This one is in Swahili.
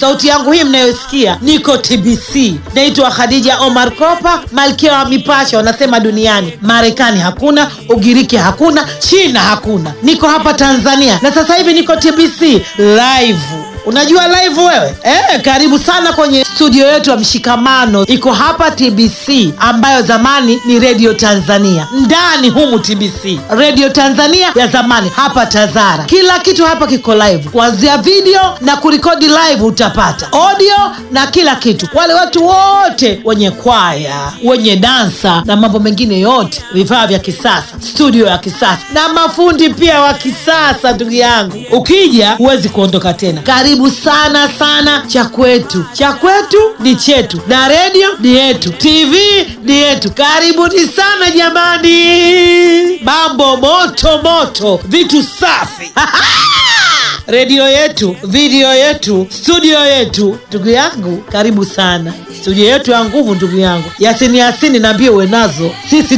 sauti yangu hii mnayosikia niko tbc naitwa khadija omar kopa malkia wa mipasho wanasema duniani marekani hakuna ugiriki hakuna china hakuna niko hapa tanzania na sasa hivi niko tbc live unajua live wewe eh, karibu sana kwenye studio yetu ya mshikamano iko hapa tbc ambayo zamani ni redio tanzania ndani humu tbc redio tanzania ya zamani hapa tazara kila kitu hapa kiko live kuanzia video na kurekodi live utapata audio na kila kitu wale watu wote wenye kwaya wenye dansa na mambo mengine yote vifaa vya kisasa studio ya kisasa na mafundi pia wa kisasa ndugu yangu ukija huwezi kuondoka tena karibu sana sana cha kwetu cha kwetu ni chetu na redio ni yetu tv ni yetu karibuni sana jamani mambo moto moto vitu safi redio yetu video yetu studio yetu ndugu yangu karibu sana studio yetu ya nguvu ndugu yangu yasini yasini naambie uwe nazo sisi